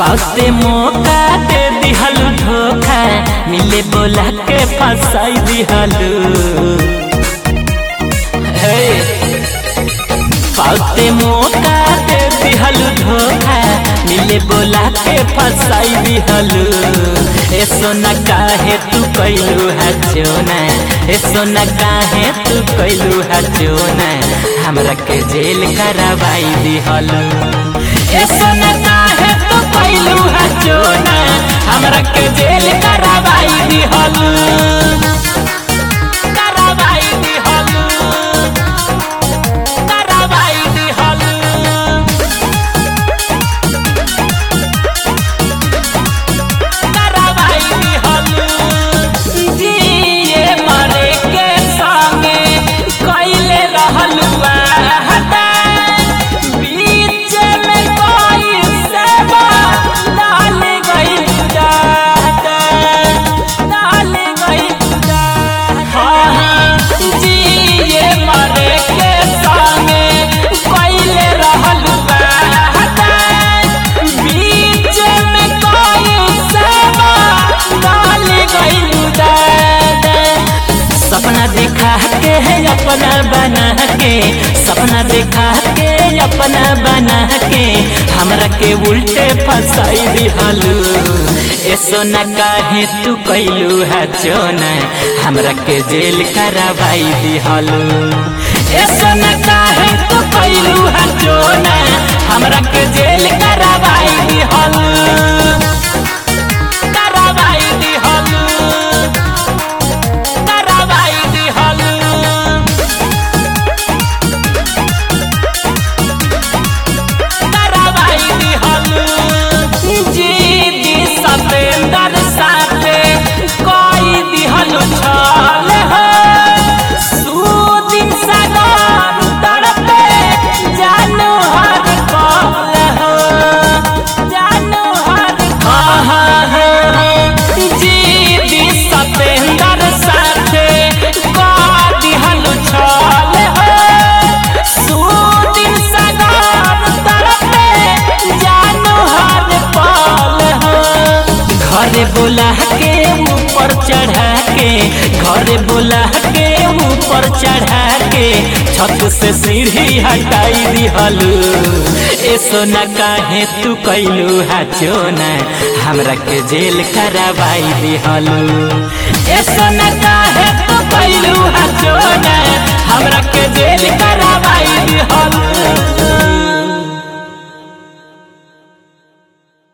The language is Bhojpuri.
पाते मौका दे दिहल धोखा मिले बोला के फंसाई दिहलू हे पाते मौका दे दिहल धोखा मिले बोला के फंसाई दिहलू ए सोना काहे तू कैलू है जोना ए सोना काहे तू कैलू है जोना हमरा के जेल करवाई दिहलू ए सोना काहे तू कैलू है जोना हमरा के जेल करवाई दिहलू करवाई दिहलू करवाई दिहलू करवाई दिहलू जिए मरे के संगे कैले रहलू हटा बीच में कोई सेवा डाल गई जाता डाल गई हाँ हाँ जिए मरे के संगे कैले रहलू हटा बीच में कोई सेवा डाल गई जाता सपना देखा के है अपना बना के सपना देखा के अपना बना के हमरा के उल्टे फंसाई दिहलू ए सोना काहे तू कैलू है चोना हमरा के जेल करवाई दिहलू ए सोना काहे तू कैलू है चोना हमरा के जेल करवाई दिहलू करवाई दिहलू करवाई दिहलू करवाई दिहलू जी दी सतेंदर साथे कोई दिहलू छल हो सुदिन सागर तड़पे जानू हर कल हो जानू हर कल जी दी सतेंदर साथे कोई दिहलू छल हो सुदिन सागर तड़पे जानू हर पल हो घरे बोला के ऊपर चढ़ा के घरे बोला के ऊपर चढ़ा के छत से सीढ़ी हटाई दिहलू ए सोना काहे तू कैलू है चोना हमरा के जेल करवाई दिहलू ए सोना काहे तू कैलू है चोना हमरा के जेल